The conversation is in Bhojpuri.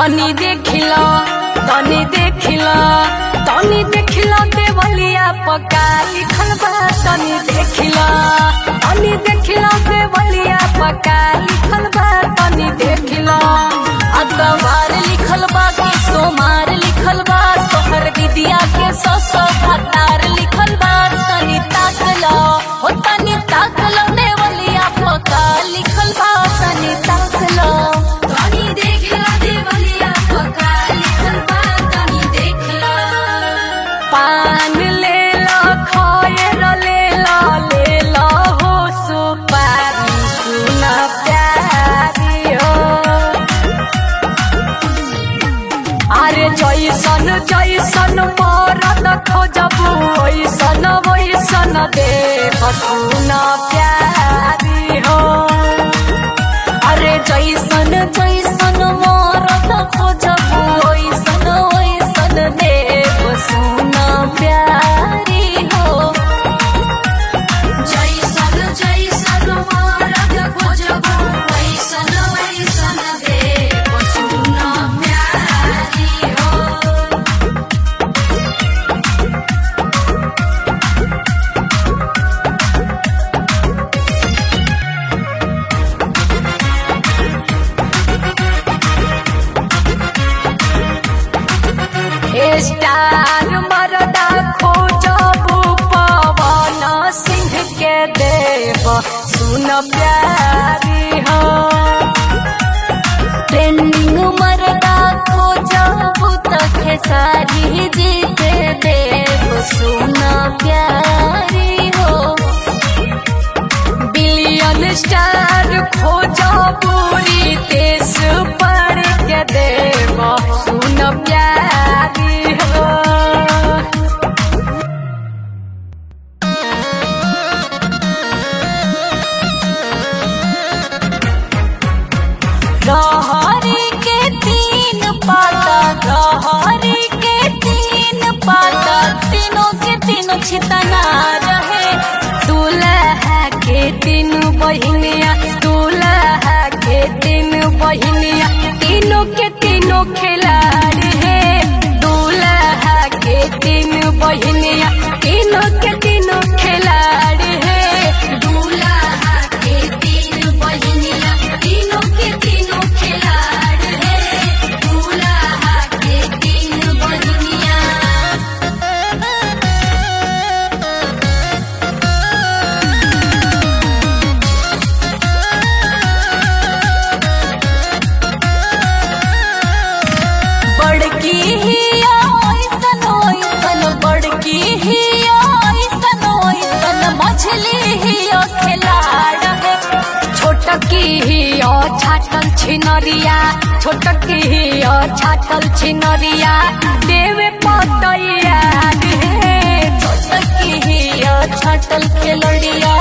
तनी देखिला तनी देखिला तनी देखिला देवलिया पका लिखल बा तनी देखिला तनी देखिला देवलिया पका लिखल बा तनी देखिला अखबार लिखल बा कि सोमार लिखल बा तोहर विद्या के सौ सौ भतार लिखल बा तनी ताकला हो तनी ताकला देवलिया पका लिखल बा तनी ताकला तनी देखला देवलिया पका लिखल बा तनी देखला पान ले लो खोयर ले लो ले लो हो सुपारी सुना प्यारी हो अरे जैसन जैसन मरद खोजबू ओइसन ओइसन देख सुन प्यारी हो अरे जैसन जैसन मरद खोजबू ओइसन ओइसन देख सुन प्यारी हो जैसन जैसन मरद खोजबू वैसन वैसन देव सुन प्यारी हो स्टार मरदा खोजबू पवन सिंह के देव सुन प्यारी हो ट्रेंडिंग मरदा खोजबू त खेसारी जी के देव सुन प्यारी हो बिलियन स्टार खोजबू रितेश पर के देव सुन प्यारी हो गहरी के तीन पाता गहरी के तीन पाता तीनों के तीनों छितना रहे दूल्हा के तीन बहिनिया दूल्हा के तीन बहिनिया तीनों के तीनों खिलाड़ी है दूल्हा के तीन बहिनिया तीनों के तीनों खिलाड़ी है दूल्हा के तीन बहिनिया तीनों के तीनों खिलाड़ी है दूल्हा के तीन बहिनिया बड़की ही ओइसन ओइसन बड़की ही ओइसन ओइसन मछली ही ओ खिलाड़ है छोटकी ही ओ छाटल छिनरिया छोटकी ही ओ छाटल छिनरिया देवे पतैया रे छोटकी ही ओ छाटल खिलड़िया